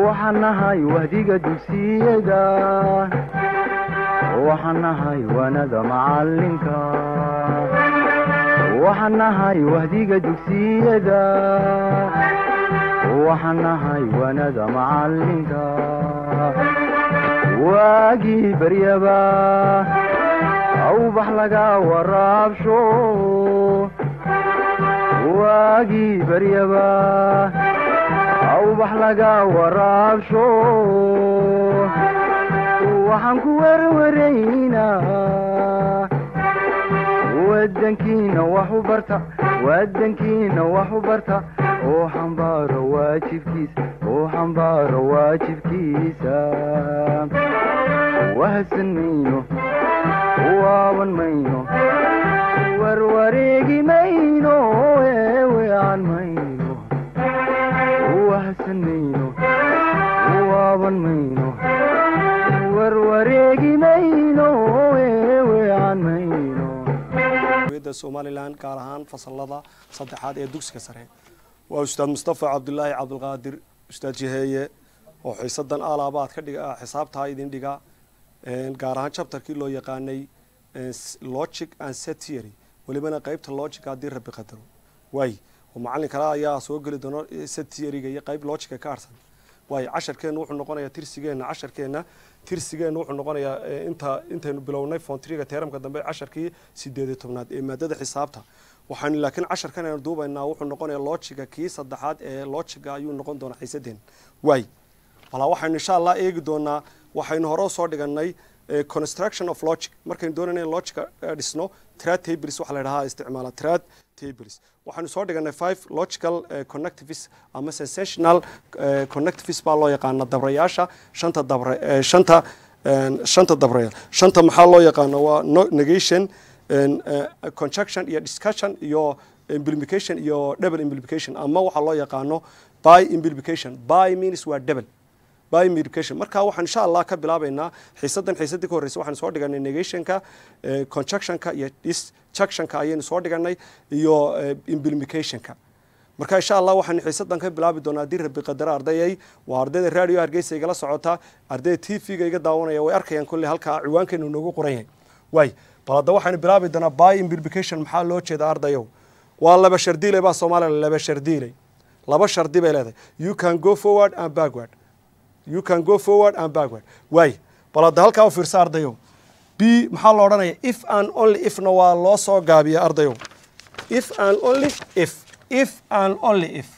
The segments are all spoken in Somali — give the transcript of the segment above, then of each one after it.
waxaan nahay wahdiga dugsiyada waxaan nahay waanada macalinka waxaan nahay wahdiga dugsiyada waxaan nahay waanada macalinka waagii baryaba awbax laga waraabsho waagii baryaba awbax laga waraabsho waxaan ku werwaraynaa wadankiina wax u barta wadankiina wax u barta oo xambaaro waajibkiisa oo xambaaro waajibkiisa wahadsan mayno waaban mayno warwareegi mayno eewean mayno wahadsan mayno waaban mayno warwareegi mayno eewean mayno da somalilan gaar ahaan fasalada saddexaad ee dugsiga sare waa ustaad mustafa cabdulaahi cabdulqaadir ustaad jiheeye oo xiisadan alaabaad ka dhiga xisaabtaa idin dhiga gaar ahaan chapterkii loo yaqaanay logic and set theory welibana qeybta logic haddii rabi qadaro waay oo macalin kale ayaa soo geli doono set theoryga iyo qeyb logica ka harsan waay casharkeenna wuxuu noqonayaa tirsigeenna casharkeenna tirsigeenna wuxuu noqonayaa inta intaynu bilownay fontriga teeramka dambe casharkii sideed iyo tobnaad ee maadada xisaabta waxaanu laakiin casharkan aynu duubaynaa wuxuu noqonayaa logiga kii saddexaad ee logiga ayuu noqon doonaa xiisadeen waay balaa waxaynu insha allah eegi doonaa waxaynu hore soo dhiganay construction of logic markaynu doonayna in logica dhisno trad tables waxa la dhahaa isticmaala trad tables waxaanu soo dhiganay five logical connectives ama sensational connectives baa loo yaqaana dabrayaasha shanta dabre shanta shanta dabrayaal shanta maxaa loo yaqaana waa negation conjunction iyo discussion iyo implication iyo double implication ama waxaa loo yaqaano by implication by means waa double by implication marka waxaan insha allah ka bilaabaynaa xiisadan xiisadii ka horreysay waxaan soo dhiganay negationka conjunctionka iyo disjunctionka ayaynu soo dhiganay iyo implicationka marka insha allah waxaan xiisadan ka bilaabi doonaa haddii rabi qadara ardayay waa ardayda radio hargeysa igala socota ardayda t v-ga iga daawanaya way arkayaan kolley halkaa ciwaankeenu noogu qoran yahay waay bal hadda waxaynu bilaabi doonaa by implication maxaa loo jeeda ardayow waa laba shardiile baa soomaaliya laba shardiile laba shardi bay leedahay you can go forward and backward you can go forward and backward waay bal hadda halkaa u fiirsa ardayow b maxaa lo odhanaya if and only ifna waa loo soo gaabiya ardayow if and only if if and only if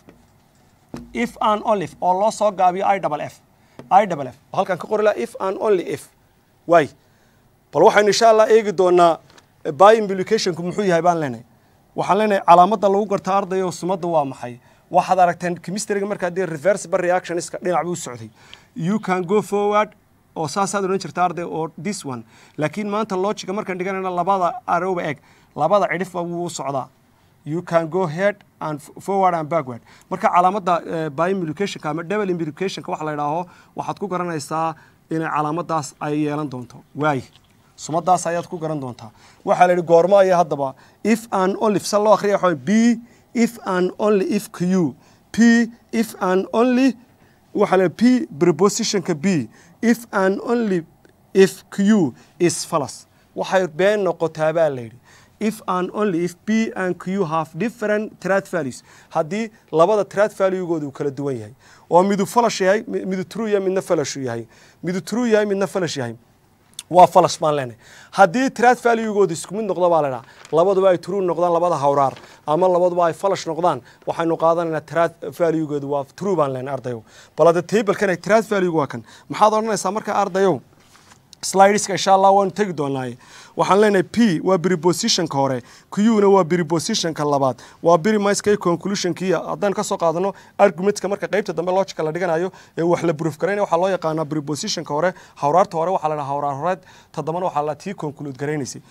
if and only if oo loo soo gaabiyo i double f i double f halkan ka qori laha if and only if waay bal waxaynu insha allah eegi doonaa by implicationku muxuu yahay baan leenahay waxaan leenahay calaamadda lagu garta ardayo sumadda waa maxay waxaad aragteen chemistryga markaa dee reversible reactionska dhinac buu socday you can go forward oo saasaad odhan jirta arday oo this one laakiin maanta logica markaan dhiganayna labada arowba eg labada cidhifba wuu socdaa you can go head and forward and backward marka calaamadda by implicationka ama double implicationka waxa la idhaaho waxaad ku garanaysaa inay calaamadaas ay yeelan doonto waay sumadaas ayaad ku garan doontaa waxaa la yidhi goormo aya haddaba if and only sa loo akhriya waxa b if and only if q p if and only waxaa la p prepositionka b if and only if q is falas waxay been noqotaa baa la yidhi if and only if p and q have different trad values haddii labada trad valuegooda uu kala duwan yahay oo midu falash yahay midu true yahay midna falashu yahay midu true yahay midna falash yahay waa falash baan leenahay haddii trad valuegooda isku mid noqdo baa ladhaha labaduba ay true noqdaan labada hawraar ama labaduba ay falash noqdaan waxaynu qaadanaynaa trad valuegooda waa true baan leenahay ardayow bal hadda tablekan trad valuegu waa kan maxaad odhanaysaa marka ardayow slideska insha allah waanu tegi doonaaye waxaan leenahay p waa prepositionka hore q-na waa prepositionka labaad waa brimiceka conclusionkiya haddaan kasoo qaadano argumentka marka qeybta dambe logica la dhiganayo ee wax la proof garaynaya waxaa loo yaqaanaa prepositionka hore hawraarta hore waxaa la dhaha hawraar horeed toddobana waxaa la tii conclude garaynaysay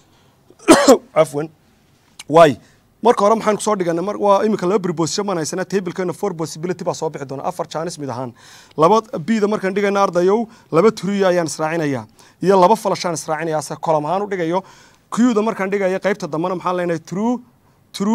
cafwan waay marka hore maxaan kusoo dhiganay waa imika laba preposition baan haysanaa tablekeena four possibility baa soo bixi doona afar jaanis mid ahaan laba bida markaan dhigayna ardayow laba turiya ayaan israacinayaa iyo laba falashaan israacinaya se colom ahaan u dhigayo qda markaan dhigaya qaybta dambena maxaan leenahay true true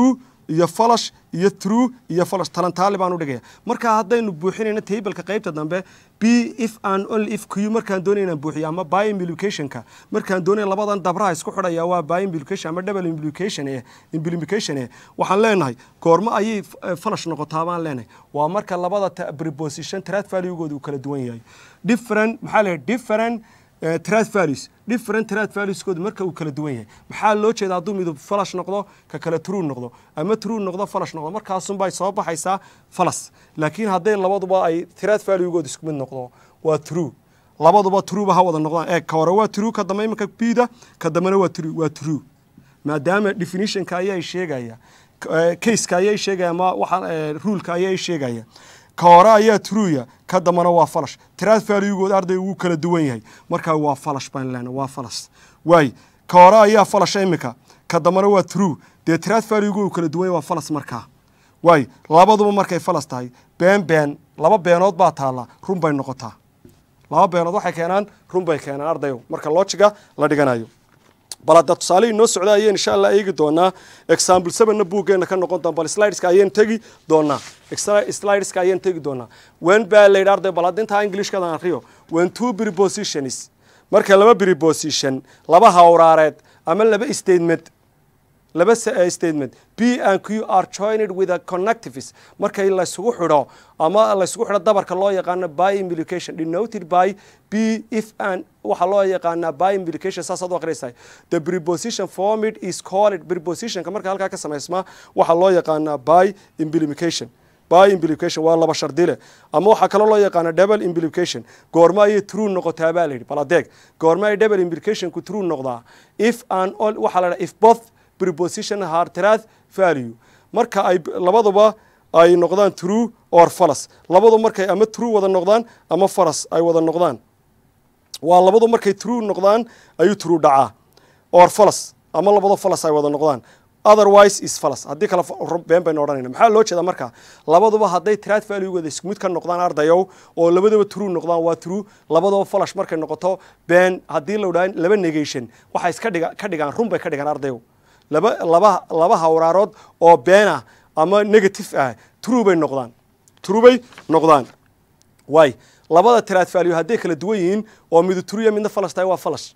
iyo falash iyo true iyo falash talantaali baan u dhigaya marka haddaynu buuxinayno tableka qaybta dambe b if an only if q markaan doonay inaan buuxiyo ama by implicationka markaan doonay labadan dabraha isku xidhaya waa by implication ama double implication eh implication eh waxaan leenahay goormo ayay eh, falash noqotaa baan leenahay waa marka labada ta- preposition trad valuegooda uu kala duwan yahay different maxaa leeyahay different eh, trad values different trad valueskooda marka uu kala duwan yahay maxaa loo jeeda hadduu midub falash noqdo ka kale true noqdo ama true noqdo falash noqdo markaasunbay soo baxaysaa falas laakiin hadday labaduba ay trad valuegooda isku mid noqdo waa true labaduba trueba ha wada noqdaan ee ka hore waa true ka dambe imanka bida ka dambena waa true waa true maadaama definitionka ayaa sheegaya eh, caseka ayaa sheegaya ama waxa ruleka ayaa sheegaya ka hore ayaa truya ka dambana waa falash trad valuegood arday wuu kala duwan yahay markaa waa falash baan leenahay waa falas waay ka hore ayaa falasha imika ka dambana waa true dee trad valuegood uu kala duwan yahay waa falas markaa waay labaduba markay falas tahay been been laba beenood baa taalla run bay noqotaa laba beenood waxay keenaan run bay keenaan ardayo marka loojiga la dhiganayo bal hadda tusaale inoo socda ayeen insha allah eegi doonaa example sevenna buuggeena ka noqon doona bal slideska ayeen tegi doonaa Ex- slideska ayeen tegi doonaa when baa la yidhi arday bal hadda intaa englishkadan akriyo when two prepositions marka laba preposition laba hawraareed ama laba statement laba s- eh, statement b and q are joined with a connectives markay la isugu xidho ama la isugu xidho dabarka loo yaqaano by implication denoted by b if and waxaa loo yaqaanaa by implication saasaad u akhriyaysaa the preposition formed is called prepositionka marka halkaa ka samaysmaa waxaa loo yaqaanaa by implication by implication waa laba shardile ama waxaa kaloo loo yaqaana double implication goorma ayay true noqotaa baa la yidhi bal adeeg goorma ay double implicationku true noqdaa if and all waxaa la dhaha if both preposition are trad value marka ay labaduba ay noqdaan true or false labadu markay ama true wada noqdaan ama false ay wada noqdaan waa labadu markay true noqdaan ayuu true dhacaa or false ama labado false ay wada noqdaan otherwise is false haddii kale fa- ru- been baynu odhanayna maxaa loo jeedaa marka labaduba hadday trad valuegooda isku mid ka noqdaan ardayow oo labadaba true noqdaan waa true labadaba falash markay noqoto been haddii la odhaan laba negation waxay iska dhiga ka dhigaan run bay ka dhigaan ardayow laba laba laba hawraarood oo been ah ama negative ah true bay noqdaan true bay noqdaan waay labada trad value hadday kala duwan yihiin oo midu true iyo midna falash tahay waa falash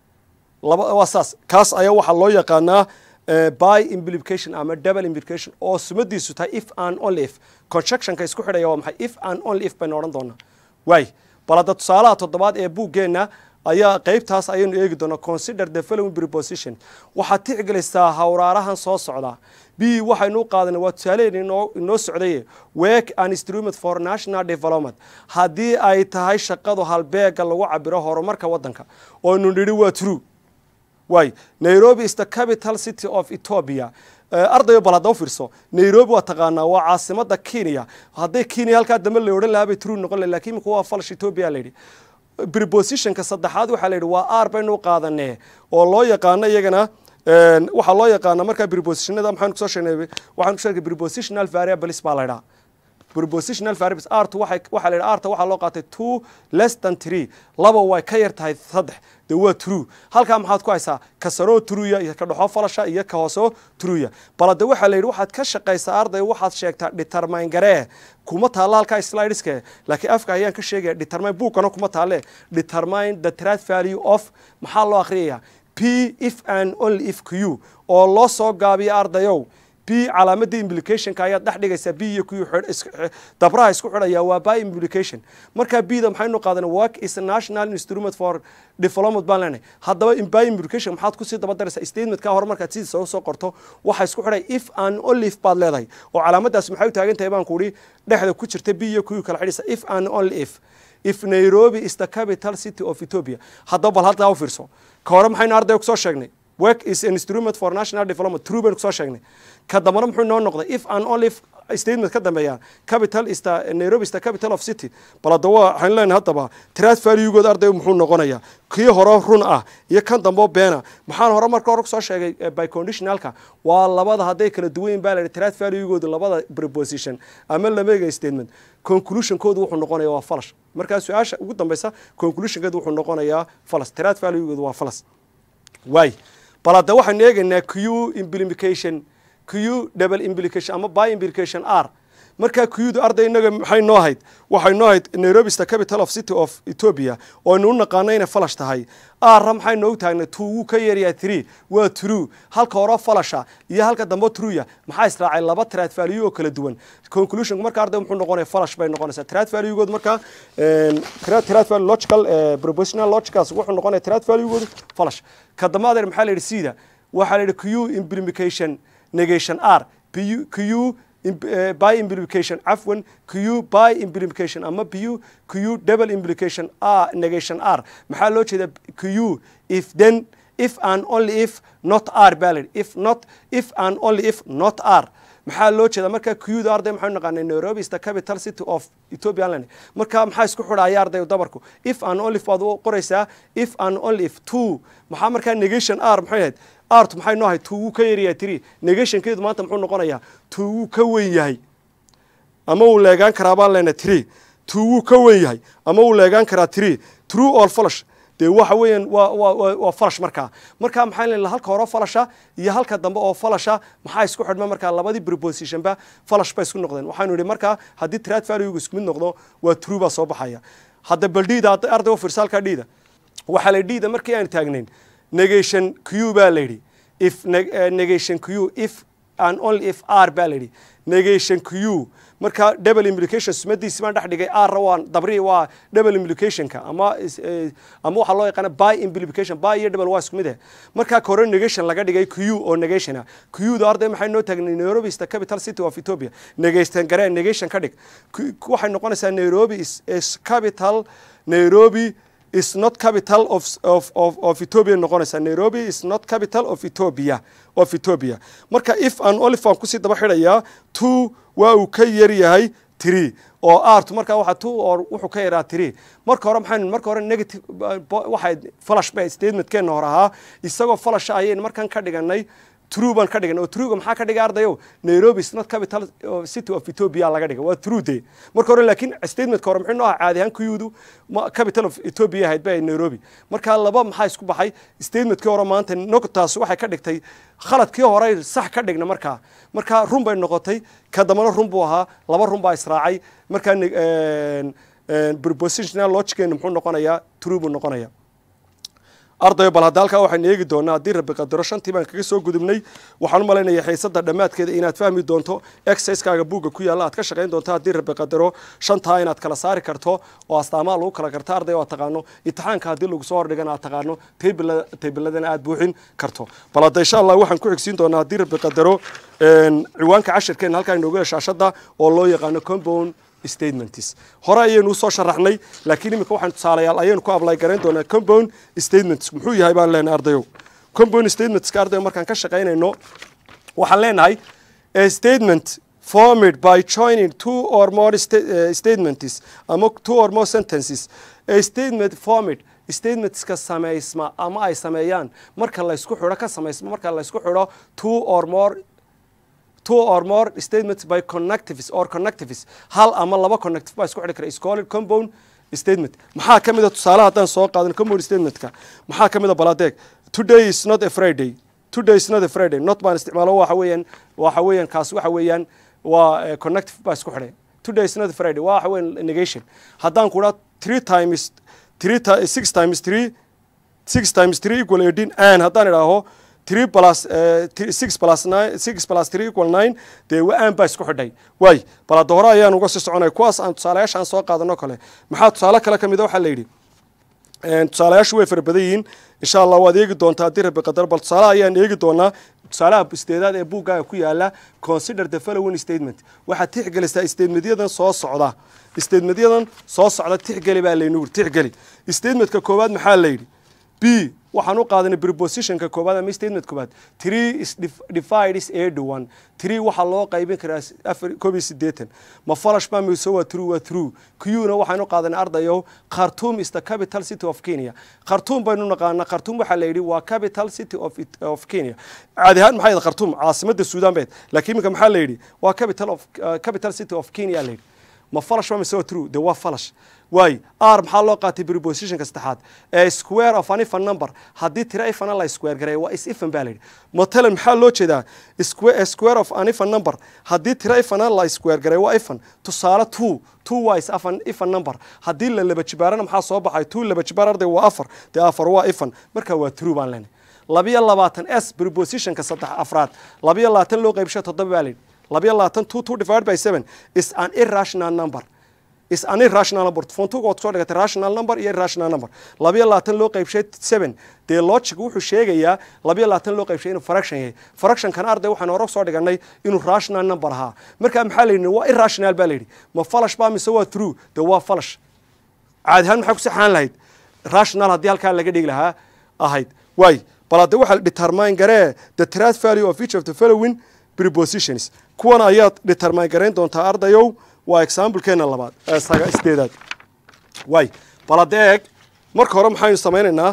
laba waa saas kaas ayaa waxaa loo yaqaanaa eh, by implication ama double implication oo sumadiisu tahay if and only if constructionka isku xidhaya waa maxay if and only if baynu odhan doonaa waay bal hadda tusaalaha toddobaad ee buuggeenna ayaa qaybtaas ayaynu eegi doonaa consider the following preposition waxaad tixgelaysaa hawraarahan soo socda b waxaynu u qaadanay waa tusaaleheen inoo inoo socdaye work and instrument for national development haddii ay tahay shaqadu halbeega lagu cabiro horumarka waddanka oo nu nidhi waa true waay nairobi is the capital city of ethiopia Eh, ardayo bal hadda u fiirso nairobi waa taqaanaa waa caasimada kenya hadday kenya halkaa dambe la odhan lahaa bay true noqon lahay lakin imika waa falash ethiopia la yidhi prepositionka saddexaad waxaa la yidhi waa r baynu u qaadanee oo loo yaqaano iyagana een, waxaa loo yaqaana markaa prepositionada maxaan kusoo sheegnay waxaan ku sheegay prepositional variables baa la yidhaha prepositional variables artu waxay waxaa la yidhaha arta waxaa loo qaatay two less than three laba way ka yar tahay saddex dee waa true halkaa maxaad ku haysaa ka saroo truya iyo ka dhexoo falasha iyo ka hoosoo truya balade waxaa la yidhi waxaad ka shaqaysaa arday waxaad sheegtaa determine garee kuma taalla halkaa slideske laakiin afka ayaan ka sheegaya determine buugkana kuma taalle determine the trad value of maxaa loo akhriyaya p if and only if q oo loo soo gaabiya ardayow b calaamadii implicationka ayaad dhex dhigaysaa b iyo q xidh- is- eh, dabraha isku xidhaya waa by implication marka bda maxaynu qaadanay work is a national instrument for development baan leenahay haddaba in by implication maxaad kusii daba daraysaa statementka hore markaad sidiisa usoo qorto waxa isku xidhay if and only if baad leedahay oo calaamadaas maxay u taagan tahay baan kuhi dhexda ku jirta b iyo q kala xidhaysa if and only if if nairobi is the capital city of ethiopia haddaba bal halkaa u fiirso ka hore maxaynu ardayga kusoo sheegnay work is an instrument for national development true baynu kusoo sheegnay ka dambana muxuu noo noqday if and only if statement ka dambeeya capital is the nairobi is the capital of city bal hadda waa waxaynu leenahay haddaba trad valuegood arday muxuu noqonayaa kii hore run ah iyo kan damboo beena maxaan hore marka hore kusoo sheegay eh, by conditionalka waa labada hadday kala duwan yihin baa la yidhi trad valuegooda labada preposition ama lamega statement conclusionkoodu wuxuu noqonayaa waa falash markaa su-aasha ugu dambeysa conclusionkeedu wuxuu noqonayaa falas trad valuegoodu waa falas waay bal hadda waxaynu eegaynaa q implication q double implication ama by implication r markaa kuyudu arday inaga maxay noo ahayd waxay noo ahayd nairobi is the capital of city of ethiopia oo aynu u naqaano inay falash tahay arra maxay noogu taagnay two wuu ka yaryahay three waa true halka hore falasha iyo halka dambe truya maxaa israacay laba trad value oo kala duwan conclusion marka arday muxuu noqonaya falash bay noqonaysaa trad value-good marka trad value logical propositional logicals wuxuu noqonaya trad value-good falash ka dambe adeer maxaa la yidhi sida waxaa la yidhi q implication negation r q by implication cafwan q by implication ama q q double implication r negation r maxaa loo jeeda q if then if and only if not r valid if not if and only if not r maxaa loo jeeda marka qda arday maxay naqaanay nairobi is the capital city of ethiopian land marka maxaa isku xidhaya arday dabarku if and only if baad u qoraysaa if and only if two maxaa markaa negation r maxay ahayd art maxay noo ahay two wuu ka yaryahay three negationkeedu maanta muxuu noqonayaa two wuu ka weyn yahay ama wuu leegaan karaa baan leenahay three two wuu ka weyn yahay ama wuu leegaan karaa three true or falash dee waxa weeyaan waa waa waa falash markaa markaa maxaa leeyahay halka hore falasha iyo halka dambe oo falasha maxaa isku xidhma markaa labadii prepositionba falash ba isku noqdeen waxaanu yidhi markaa haddii trad value isku mid noqdo waa true baa soo baxaya hadda bal dhiida arday u fiirsa halkaa dhiida waxaa la dhiida markii aan taagnayn negation q baa la yidhi if negation q if and only if r baa la yidhi negation q marka double implication sumadiisi baan dhex dhigay r waa dabri waa double implicationka ama ama waxaa loo yaqaana by implication by iyo double waa isku mid eh marka kore negation laga dhigay q oo negation ah q da arday maxay noo taagnay nairobi is the capital city of ethiopia negation garee negation ka dhig waxay noqonaysaa nairobi is, is capital nairobi is not capital of, of, of, of Ethiopia noqonaysa Nairobi is not capital of Ethiopia of Ethiopia marka if an olive aan kusii daba xidhayaa two waa uu ka yar yahay three oo art marka waxa two or wuxuu ka yaraa three marka hore maxaan marka hore negative waxay flash bay statementkeena hore ahaa isagoo flash ayaynu markan ka dhiganay true baan ka dhigan oo truega maxaa ka dhigay ardayo nairobi is not capital city of ethiopia laga dhigay waa true de marka hore laakiin statementka hore muxuu noo ahaa caadi ahaan kuyudu capital of ethiopia ahayd bay nairobi marka laba maxaa isku baxay statementkii hore maanta nogtaas waxay ka dhigtay khaladkii hore sax ka dhigna markaa marka run bay noqotay ka dambana run buu ahaa laba run baa israacay markaa prepositional logickeena muxuu noqonayaa true buu noqonayaa ardayo bal hadda halkaa waxaan eegi doonaa haddii rabbi qadaro shantii baan kaga soo gudubnay waxaan u malaynayaa xiisada dhammaadkeeda inaad fahmi doonto exercisekaaga buugga ku yaalla aad ka shaqayn doonto haddii rabbi qadaro shantaa inaad kala saari karto oo astaamaha lagu kala karto ardayo aad taqaano imtixaanka haddii lagu soo hordhigana aad taqaano taybiladana aad buuxin karto bal hadda insha allah waxaan ku xigsiin doonaa haddii rabbi qadaro ciwaanka cashirkeena halkaa inoogu shaashada oo loo yaqaano compound statements hore ayaynu usoo sharaxnay laakiin iminka waxaan tusaalayaal ayaynu ku ablay garayn doonaa compound statements muxuu yahay baan leenahay ardayow compound statementska ardayo markaan ka shaqaynayno waxaan leenahay a statement formed by joining two or more sta uh, statements ama two or more sentences a statement formed statementska samaysma ama ay sameeyaan marka laysku xidho ka samaysma marka laysku xidho two or more two or more statements by connectives or connectives hal ama laba connective baa isku xidhi kara is called compound statement maxaa ka mid a tusaale haddaan soo qaadano compound statementka maxaa ka mid a baladeeg today is not a friday today is not a friday not baan isticmaalo waxa weeyaan waxa weeyaan kaas waxa weeyaan waa connective baa isku xidhay today is not a friday waa waxa weeyaan negation haddaan ku dhaha three times three six times three six times three equal eighteen and haddaan idhaaho three plus six plus nine six plus three equal nine dee wa-aan baa isku xidhay waay bal hadda hore ayaan uga sii soconay kuwaas aan tusaalayaasha aan soo qaadano kale maxaa tusaale kale ka mid a waxaa la yidhi tusaalayaashu way fara badan yihiin insha allah waad eegi doontaa haddii rabbi qadar bal tusaale ayaan eegi doonaa tusaalaha isteedaad ee buuggaaga ku yaala consider the following statement waxaad tixgelisaa statementyadan soo socda statementyadan soo socda tixgeli baa laynu tixgeli statementka koowaad maxaa la yidhi b waxaan u qaadanay prepositionka koobaad ama statement koobaad three is divide is eighty one three waxaa loo qaybin karaa afar koob iyo siddeetan ma falash baa mise waa true waa true qna waxaan u qaadanay ardayow khartoum is the capital city of kenya khartoum baynu naqaanaa khartoum waxaa la yidhi waa capital city of, of kenya caadi ahaan maxay khartoum caasimadda suudaan bayd laakiin iminka maxaa la yidhi waa capital of uh, capital city of kenya la yidhi ma falash baa mise waa true de waa falash waay r maxaa loo qaatay prepositionka saddexaad ee square of an ifan number haddii tira ifana la square gareeyo waa is ifan baa la yidhi matalan maxaa loo jeedaa square square of an ifan number haddii tira ifana la square gareeyo waa ifan tusaale two two waa is afan ifan number haddii la laba jibaarana maxaa soo baxay two laba jibaar arday waa afar dee afar waa ifan marka waa true baan leenahay labiyo labaatan s prepositionka saddex afraad labiyo labaatan loo qaybsho toddoba baa la yidhi labiyo labaatan two two divided by seven is an irrational number is an irrational number fontuga ood soo dhigatay rational number iyo irrational number labiyo labaatan loo qaybshay seven dee logic wuxuu sheegayaa labiyo labaatan loo qaybshay inuu fraction yahay fractionkan arday waxaan hore soo dhiganay inuu rational number ahaa marka maxaa la yidhi waa irrational baa la yidhi ma falash baa mise waa true dee waa falash caadi ahaan maxay ku saxaan lahayd rational haddii halkaa laga dhigi lahaa ahayd waay bal hadde waxaa determine garee the truth value of each of the following prepositions kuwan ayaad determine garayn doontaa ardayow waa examplekeena labaad saga sideedaad waay bal hadde eeg marka hore maxaynu samaynaynaa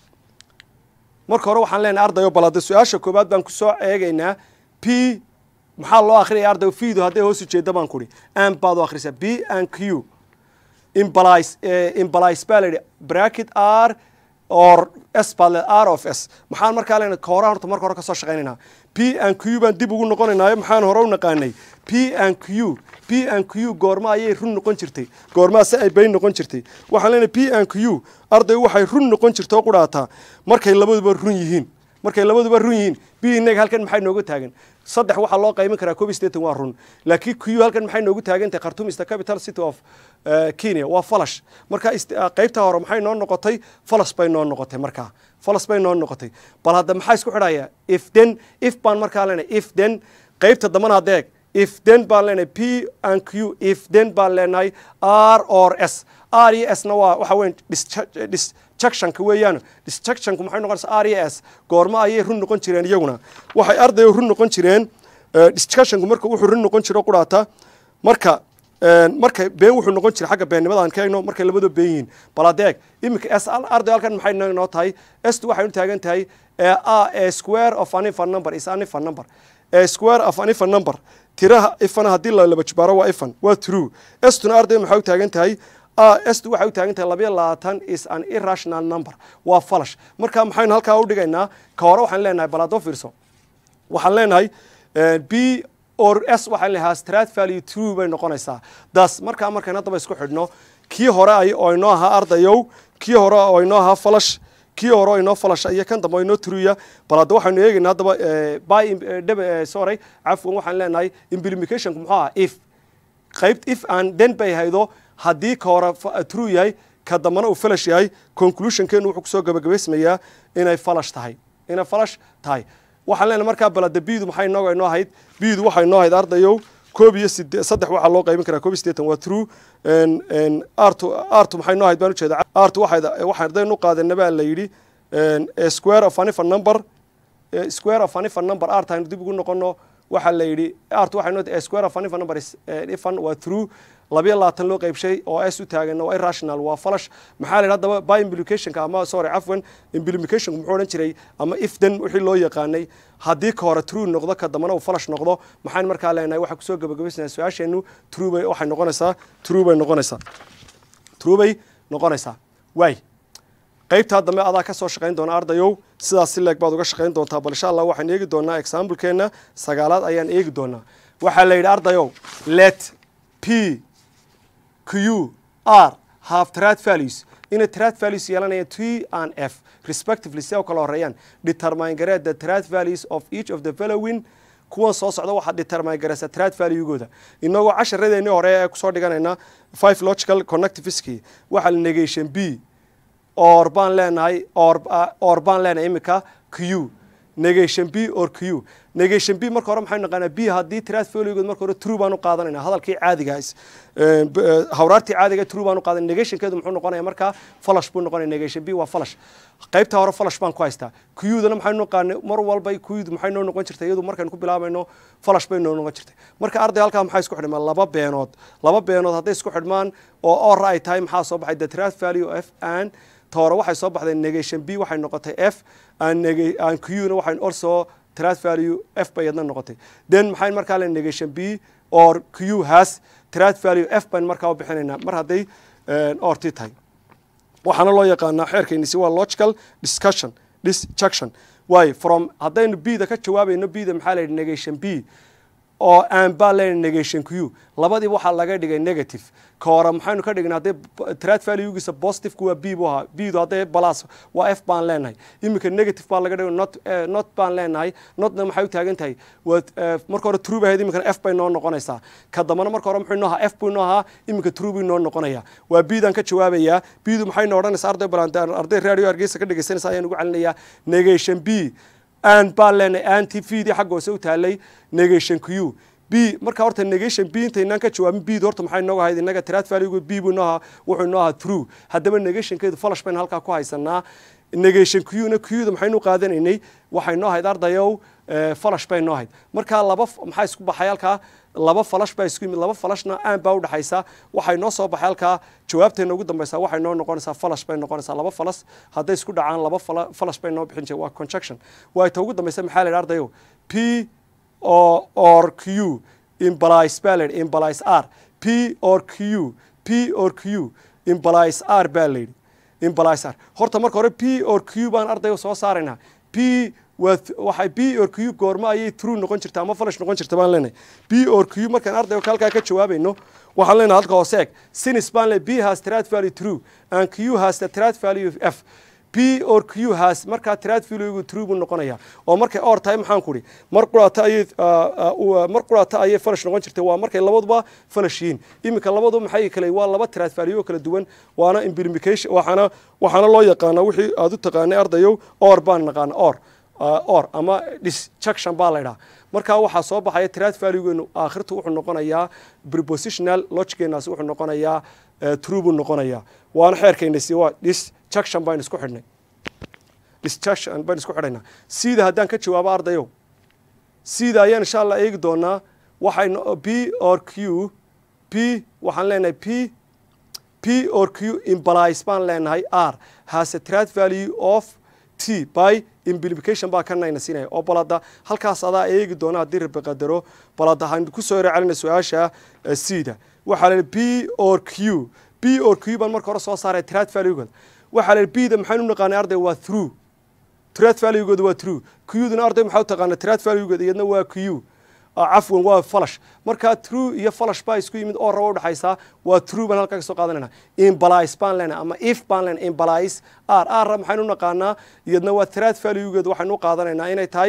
marka hore waxaan leenahay ardayo bal hadde su-aasha koowaad baan kusoo eegaynaa p maxaa loo akhriyaya ardayo fiidu hadday hoos ujeeda baan kuhi an baad u akhrisaa b and q implies implies baa la yidhi bracket r or s baad le r of s maxaan markaa leenahay kahora horta marka hore kasoo shaqaynaynaa p and q baan dib ugu noqonaynaayo maxaan hore u naqaanay p and q p and q goorma ayay run noqon jirtay goormaa se ay bayn noqon jirtay waxaan leenahay p and q arday waxay run noqon jirta oo qudhaataa markay labaduba run yihiin markay labaduba run yihiin b inaga halkan maxay nooga taagan saddex waxaa loo qayban karaa cob staten waa run laakiin q halkan maxay noogu taagantahay khartoum is the capital city of kenya waa falash marka qaybta hore maxay noo noqotay falas bay noo noqotay markaa falas bay noo noqotay bal hadda maxaa isku xidhaya if then if baan markaa leenahay if then qaybta dambana adeeg if then baan leenahay p and q if then baan leenahay r or s r iyo s na waa waxa weyn disjectionka weeyaan disjectionku maxay noqonaysaa r iyo s goorma ayay run noqon jireen iyaguna waxay ardayo run noqon jireen discussionku marka wuxuu run noqon jiro qudhaata marka marka been wuxuu noqon jira xagga beennimada aan ka eegno markay labadoo been yihiin bal adeeg iminka s arday halkan maxay noo tahay st waxay u taagan tahay a square of an ifan number is an ifan number a square of an ifan number tiraha ifana haddii la laba jibaaro waa ifan waa true stuna arday maxay u taagan tahay st waxay u taagan tahay labayo labaatan is an irrational number waa falash marka maxaynu halkaa u dhigaynaa ka hore waxaan leenahay bal haddoo fiirso waxaan leenahay b or s waxaan leeyahay strat value true bay noqonaysaa das markaa markayn haddaba isku xidhno kii hore ay oo inoo ahaa ardayow kii hore oo inoo ahaa falash kii hore oo inoo falasha iyo kan dambe oo inoo truya bal hadda waxaynu eegaynaa haddaba by sorry cafwan waxaan leenahay implicationku muxuu ahaa if qayb if aan den bay haydo haddii ka hore true yahay ka dambana uu falash yahay conclusionkeenu wuxuu kusoo gabagabaysmayaa inay falash tahay inay falash tahay waxaan leenahay markaa balada bidu maxay inooga inoo ahayd bidu waxay inoo ahayd ardayow koob iyo side saddex waxaa loo qaybin karaa koob iyo siddeetan waa true artu artu maxay inoo ahayd baan ujeeda artu waxay waxaan ardaynu qaadana baa la yidhi square of an ifan number square of an ifan number art aynu dib ugu noqono waxaa la yidhi artu waxay inoo square of an ifan number is ifan waa true labiyo labaatan loo qaybshay oo s u taagan waa irrational waa falash maxaa la yidhi haddaba by implicationka ama sorry cafwan implicationku muxuu odhan jiray ama if then wixii loo yaqaanay haddii ka hore true noqdo ka dambana uu falash noqdo maxaan markaa leenahay waxaa kusoo gabagabaysanaa su-aasheenu true bay waxay noqonaysaa true bay noqonaysaa true bay noqonaysaa waay qaybtaa dambe adaa ka soo shaqayn doona ardayow sidaas si leeg baad uga shaqayn doontaa bal insha allah waxaan eegi doonaa examplekeenna sagaalaad ayaan eegi doonaa waxaa la yidhi ardayow let p q r have trat values inay trat values yeelanayaan t and f respectively si u kala horeeyaan determine garee the trat values of each of the following kuwan soo socda waxaad determine gareysa trat valuegooda inagoo casharadeennii hore ee kusoo dhiganayna five logical connectiviski waxaa la negation b or baan leenahay or or baan leenahay iminka q negation b or q negation b marka hore maxaynu naqaanaa b haddii tiraad fooligood marka hore true baan u qaadanayna hadalkii caadiga hawraartii caadiga true baan u qaadanay negationkeedu muxuu noqonaya markaa falash buu noqonaya negation b waa falash qaybta hore falash baan ku haystaa qdana maxaynu naqaanay mar walba qd maxay noo noqon jirtay iyadu markaynu ku bilaabayno falash bay noo noqon jirtay marka arday halkaa maxaa isku xidhmaan laba beenood laba beenood hadday isku xidhmaan oo or ay tahay maxaa soo baxay the tiraad value f and hore waxay soo baxday negation b waxay noqotay f and qna waxay also trat value f bay yadna noqotay then maxay markaa le negation b or q has trat value f bayn markaa u bixinaynaa mar hadday orti tahay waxaana loo yaqaanaa xeerkeynisi waa logical discussion disjunction waayo from haddaynu bda ka jawaabayno bda maxaa la yidhi negation b oo aan baa leenahay negation q labadii waxaa laga dhigay negative ka hore maxaynu ka dhignay haddii trad valuegiisa positive waa b buu ahaa bdu hadday balas waa f baan leenahay iminka negative baa laga dhigay not not baan leenahay notna maxay u taagan tahay waa marka hore true bay ahayd iminkana f bay noo noqonaysaa ka dambana marka hore muxuu inoo ahaa f buu inoo ahaa iminka true buu inoo noqonaya waa bdan ka jawaabayaa bdu maxay noo odhanaysaa arday balan arday radio hargeysa ka dhegeysanaysa ayaan ugu celinayaa negation b an baan leenahay anti vdii xagga hoose u taalay negation q b marka horta negation b intaynaan ka jawaabin bd horta maxay inooga ahayd innaga trad valuegu b buu inoo ahaa wuxuu inoo ahaa true haddaba negationkeedu falash baynu halkaa ku haysanaa negation qna qda maxaynu qaadanaynay waxay noo ahayd ardayow falash bay noo ahayd markaa laba maxaa isku baxay halkaa laba falash baa isku yimid laba falashna aan baa udhexaysa waxay noo soo baxay halkaa jawaabteena ugu dambaysaa waxay noo noqonaysaa falash bay noqonaysaa laba falas hadday isku dhacaan laba falash bay noo bixin jire waa conjunction waa ta ugu dambaysa maxaa la yidhi ardayo p o or q implies baa la yidhi implies r p or q p or q implies r baa la yidhi implies r horta marka hore p or q baan ardayo soo saaraynaa p waxay b or q goormo ayay true noqon jirta ama falash noqon jirta baan leenahay b or q markaan ardayga halkaa ka jawaabayno waxaan leenahay halka hoose eg sinis baan leenahay b has trad value true and q has the trad value of f p or q has markaa trad valuegu true buu noqonaya oo markay or tahay maxaan ku idhi mar quraata ayay mar quraata ayay falash noqon jirtay waa markay labaduba falash yihiin iminka labaduba maxay kale waa laba trad value oo kala duwan waana implication waxaana waxaana loo yaqaanaa wixii aad u taqaanay ardayow or baan naqaana or or ama disjunction baa la ydhaha markaa waxaa soo baxaya trad valuegeenu aakhirtu wuxuu noqonayaa prepositional logiceenaasi wuxuu noqonayaa true buu noqonayaa waana xeerkeynasi waa disjunction baynu isku xidhnay disjunction baynu isku xidhaynaa sida haddaan ka jawaabo ardayow sida ayaan insha allah eegi doonaa waxay b or q p waxaan leenahay p p or q implies baan leenahay r has a trad value of t by implication baa kanayna siinaya oo balada halkaas adaa eegi doona haddii rabi qadaro balada waxaan kusoo yaro celina su-aasha cda waxaa la b or q b or q baan marka hore soo saaray trad valuegood waxaa la b da maxaynu naqaanay arday waa through trad valuegood waa true qduna arday maxaa u taqaana trad valuegood iyadna waa q cafwan waa falash markaa true iyo falash baa isku yimid oo raba udhexaysaa waa true baan halkaa ka soo qaadanayna imblies baan leenahay ama if baan leenahay imblies r r maxaynu naqaanaa iyadna waa trad valuegeed waxaynu u qaadanaynaa inay tahay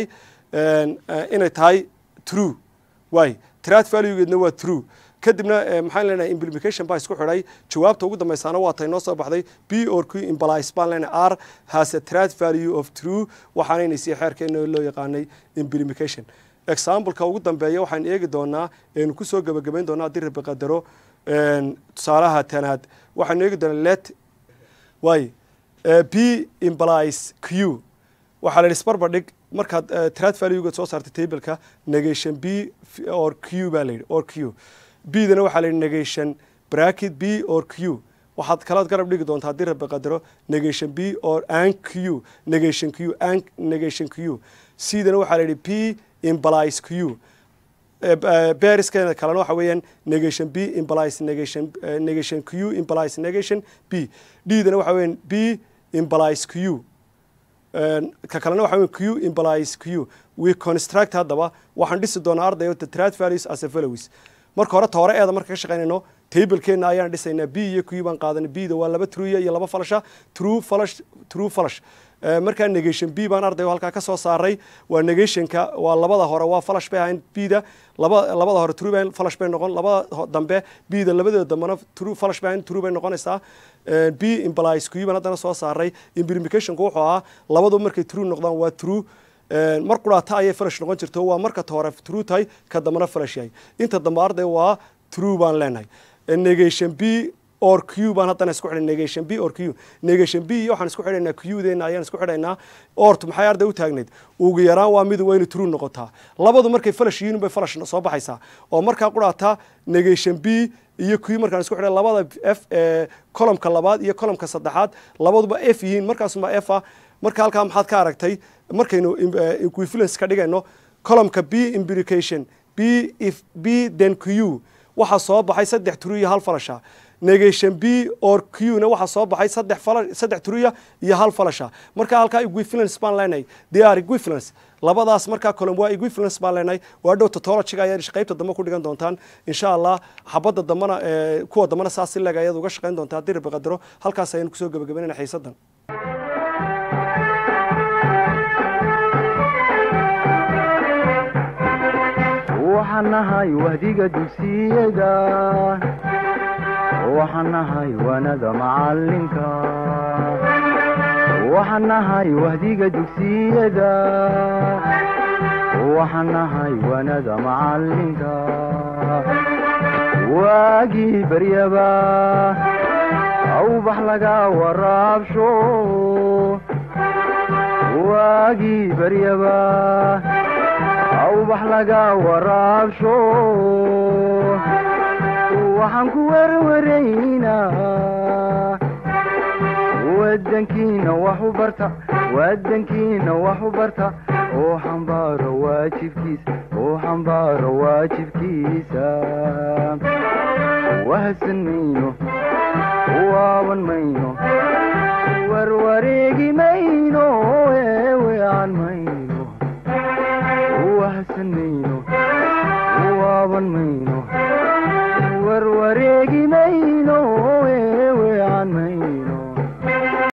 inay tahay true waay trad valuegeedna waa true kadibna maxaan leenahay implication baa isku xidhay jawaabta ugu dambaysaana waa tay noo soo baxday b or q implies baan leenahay r has a trad value of true waxaanayna sii xeerkeena loo yaqaanay implication exampleka ugu dambeeya waxaan eegi doonaa aynu kusoo gebagabayn doonaa haddii rabi qadaro tusaalaha tanaad waxaanu eegi doonaa let waay b implies q waxaa la yidhi isbarbar dhig markaad trad valuegood soo saartay tableka negation b or q baa la yidhi or q b dana waxaa la yidhi negation bracket b or q waxaad kalaad garab dhigi doontaa haddii rabi qadaro negation b or an q negation q an negation q c dana waxaa la yidhi p implies q beriskeeda kalena waxa weeyaan negation b implies negation negation q implies negation b d dana waxa weeyaan b implies q ka kalena waxa weyan q implies q we construct haddaba waxaan dhisi doonaa ardayo the trad values as a follows marka hore toore eeda marka ka shaqaynayno tablekeena ayaan dhisaynaa b iyo q baan qaadanay b da waa laba truya iyo laba falasha true falash true falash markaa negation b baan ardayo halkaa ka soo saaray waa negationka waa labada hore waa falash bay ahayn b da laba labada hore true bay falash bay noqon labada dambe b da labadeeda dambena true falash bay ahayn true bay noqonaysaa b implies q baan haddana soo saaray implicationku wuxuu ahaa labadu markay true noqdaan waa true mar quraata ayay falash noqon jirto waa marka hore true tahay ka dambena falash yahay inta dambe arday waa true baan leenahay negation b or q baan haddana isku xidhay negation b or q negation b iyo waxaan isku xidhaynaa q deena ayaan isku xidhaynaa ortu maxay arday u taagneyd ugu yaraan waa mid waa inay true noqotaa labadu markay falash yihiin bay falash soo baxaysaa oo markaa quraata negation b iyo q markaan isku xidhay labada f ee columka labaad iyo columka saddexaad labaduba f yihiin markaasuma f ah marka halkaa maxaad ka aragtay markaynu equivalence ka dhigayno columka b implication b if b then q waxaa soo baxay saddex true iyo hal falasha negation b or q na waxaa soo baxay saddex fala saddex turiya iyo hal falasha marka halkaa equivalence baan leenahay they are equivalence labadaas markaa column waa equivalence baan leenahay waa dhow totologiga ayaad qaybta dambe ku dhigan doontaan insha allah xabadda dambana ee, kuwa dambana saas si leeg ayaad uga shaqayn doontaa haddii rabbi qadaro halkaas ayaynu kusoo gebagabaynayna xiisadan waxaan nahay wahdiga dugsiyada waxaan nahay wanada macalinka waxaan nahay wahdiga dugsiyada waxaan nahay wanada macalinka waagii baryaba awbax laga waraabsho waagii baryaba awbax laga waraabsho waxaan ku werwaraynaa wadankiina wax u barta wadankiina wax u barta oo xambaaro waajibkiisa oo xambaaro waajibkiisa wahadsan mayno waaban mayno warwareegi mayno